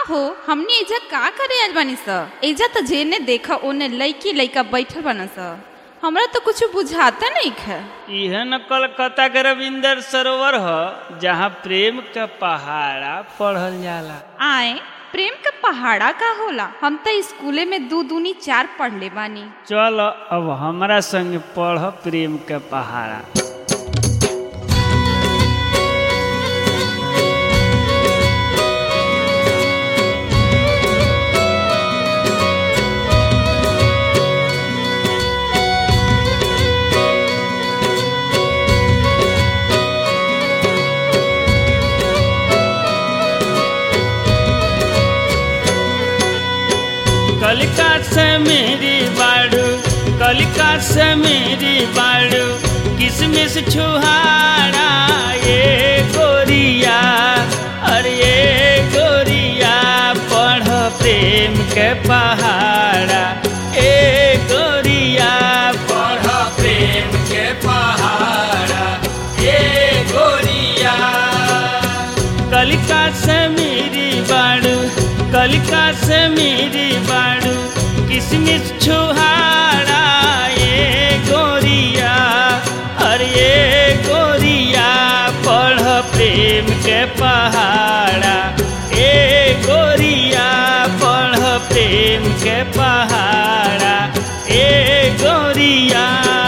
हो हमने एजा का करे आइल बानी स एजा तो जेने देखा ओने लड़की लड़का बैठल बाना स हमरा तो कुछ बुझाता नहीं है यह न कलकत्ता के रविंदर सरोवर ह जहाँ प्रेम का पहाड़ा पढ़ल जाला आए प्रेम का पहाड़ा का होला हम तो स्कूले में दू दूनी चार पढ़ले बानी चल अब हमारा संग पढ़ प्रेम का पहाड़ा कलिका से मेरी बाड़ू कलिका से मेरी बाड़ू किसमिस छुहारा ये गोरिया अरे ये गोरिया पढ़ प्रेम के पहाड़ा ए गोरिया पढ़ प्रेम के पहाड़ा ए गोरिया कलिका से मेरी बाड़ू कलिका से मेरी बाड़ू किसमिस छुहारा ये गोरिया अरे ये गोरिया पढ़ प्रेम के पहाड़ा ए गोरिया पढ़ प्रेम के पहाड़ा ए गोरिया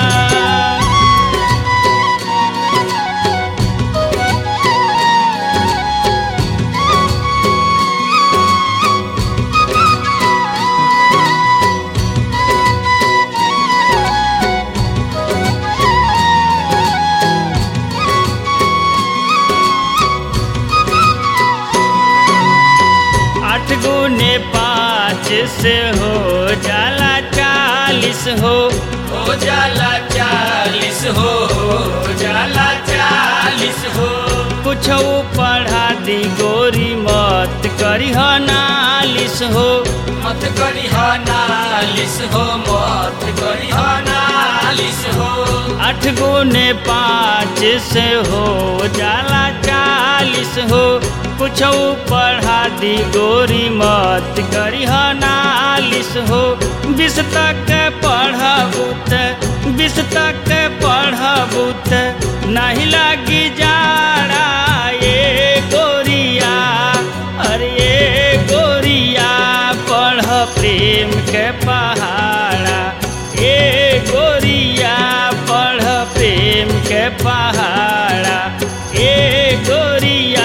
आठ गुने पाँच से हो जाला चालीस हो हो जाला चालीस हो हो जाला चालीस हो कुछ पढ़ा दी गोरी मत करी हो नालिस हो मत करी हो नालिस हो मत करी हो नालिस हो आठ गुने पाँच से हो जाला चालीस हो कुछ पढ़ा दी गोरी मत करी हो नालिस हो बीस तक पढ़बू त बीस तक पढ़बू त नहीं लगी जाड़ा ये गोरिया अरे ये गोरिया पढ़ प्रेम के पहाड़ा ए गोरिया पढ़ प्रेम के पहाड़ा ए गोरिया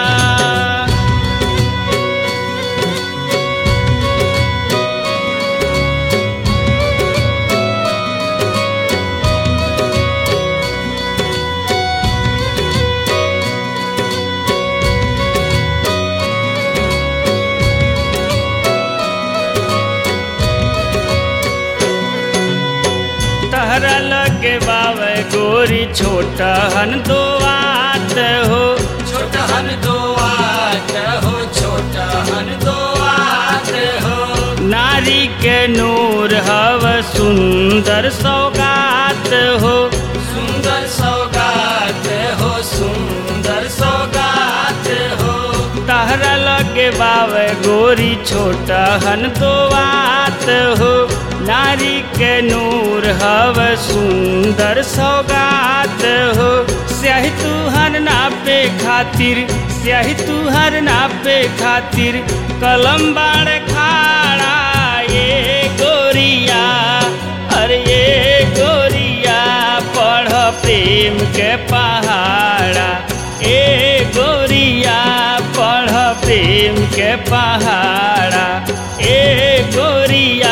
तहरा लगे बावे गोरी छोटा हन दो आत हो छोटा हन दो आत हो छोटा हन दो आत हो नारी के नूर हव सुंदर सौगात हो सुंदर सौगात हो सुंदर सौगात हो तहरा लगे बावे गोरी छोटा हन दो आत हो नारी के नूर हव सुंदर सौगात हो स्याही तुहर नापे खातिर स्याही तुहर नापे खातिर कलम बाड़ खाड़ा ये गोरिया अरे ये गोरिया पढ़ प्रेम के पहाड़ा ए गोरिया पढ़ प्रेम के पहाड़ा ए गोरिया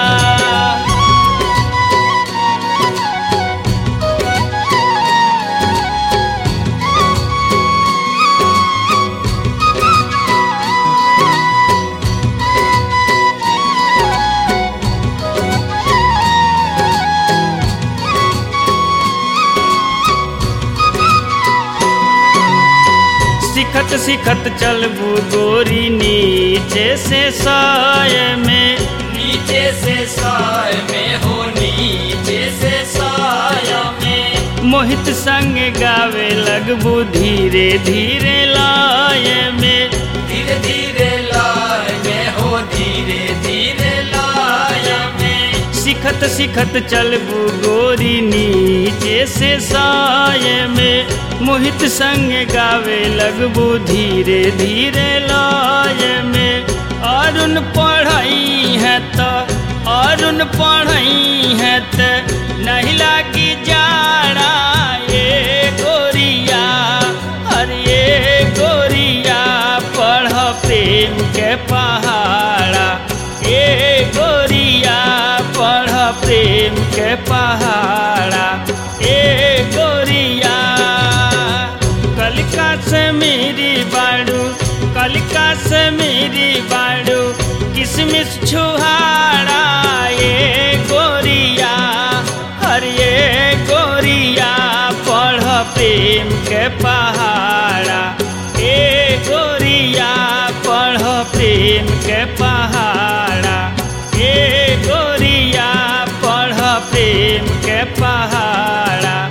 सिखत सिखत चलबू गोरी नीचे से साय में नीचे से साय में हो नीचे से साय में मोहित संग गावे लगबू धीरे धीरे लाय में धीरे धीरे लाय सिखत सिखत चलबू गोरी नीचे से साय में मोहित संग गावे लगबू धीरे धीरे लय में अरुण पढ़ई है तो अरुण पढ़ई है तो नहीं लागी जाड़ा ये गोरिया अरे ये गोरिया पढ़ प्रेम के पहाड़ा ए गोरिया पढ़ प्रेम के पहाड़ा ए गोरिया कलिका से मेरी बाड़ू कलिका से मेरी बाड़ू किसमिस छुहाड़ा ये गोरिया हर ये गोरिया पढ़ प्रेम के पहाड़ा ए गोरिया पढ़ प्रेम के पहाड़ा ए गोरिया पढ़ प्रेम के पहाड़ा